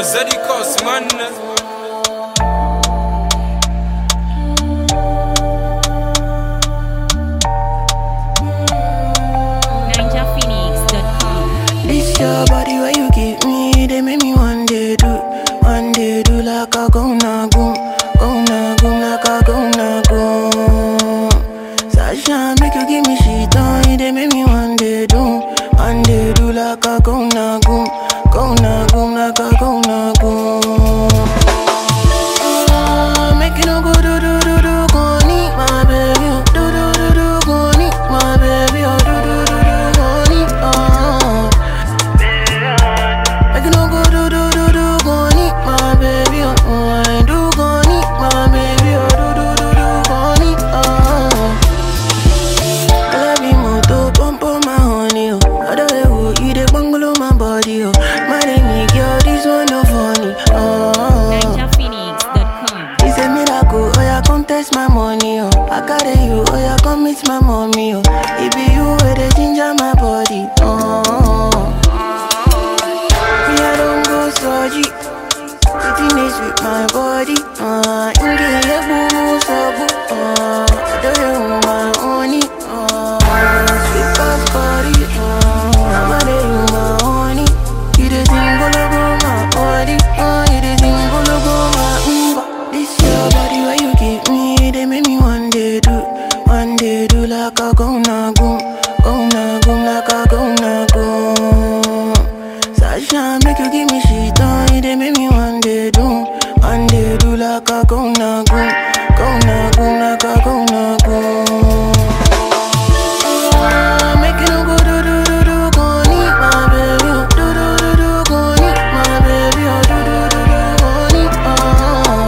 Zeddy Cost, man. NinjaPhoenix.com. This your body where you give me, they make me one day do, one day do like a go na goom, go na goom like a go na goom. Sasha make you give me shit on, they make me one day do, one day do like a go na goom, go na goom like a go na goom. Ah, Make you no go do do do do go need my baby, oh. do do do do go need my baby, oh. do do do do go need, oh. Make you no go do do do do go need my baby, oh. oh. I do go need my baby, oh. do do do do go need, oh. I love you more to pump on my honey, oh. Other way, oh, you dey bungalow my body, oh. My name girl, this one no funny, oh. NinjaPhoenix.com. It's a miracle, oh yeah, come test my money, oh I carry you, oh yeah, come meet my mommy, oh It be you where they ginger my body, oh Me, I don't go surgery Sitting is with my body, uh Inge, yeah, boo, boo, so boo, uh I do you my honey, uh Sweet past body, uh I'm a day, you my honey You the thing, go, go, my body, uh You the thing, go, go, my umba This your body where you give me They make me one day do, one day do like a go na goom Go na goom like a go na goom Sasha make you give me shit on They make me one day do, one day do like a go na goom Go na goom like a go na goom Ah, Make you no go do do do do go need my baby oh. Do do do do go need my baby oh. Do do do do go need oh.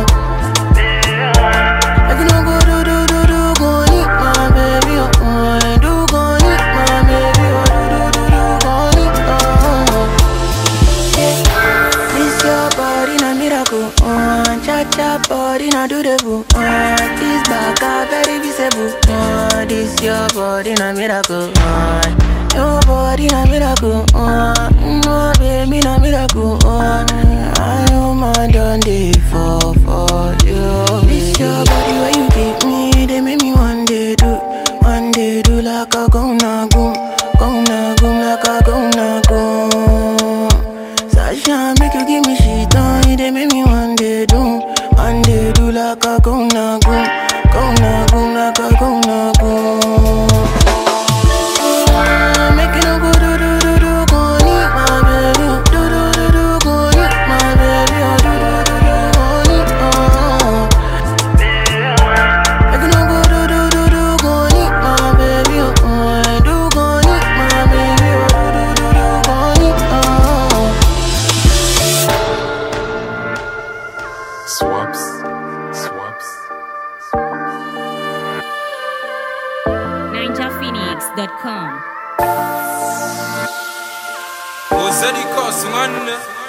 Make you no go do do do do go need my baby oh. oh. I do go need my baby oh. Do do do do go need oh. Yeah. This your body na miracle oh. Cha cha body na do the boo oh. This back a very visible oh. This your body na miracle oh. Your body na miracle oh. No baby na miracle oh. I know my done day for for you This your body where you give me They make me one day do One day do like a go na goom Go na goom like a go na goom Sasha make you give me shit on They make me one day do One day do like a go na goom Go na goom like a go na goom Ah, Make you no go do do do do go need my baby oh. Do do do do go need my baby oh. Do do do do go need oh. Make you no go do do do do go need my baby oh. I do go need my baby oh. Do do do do go need oh. Swaps. Swaps. NinjaPhoenix.com. Oh, Zeddy Cost, man.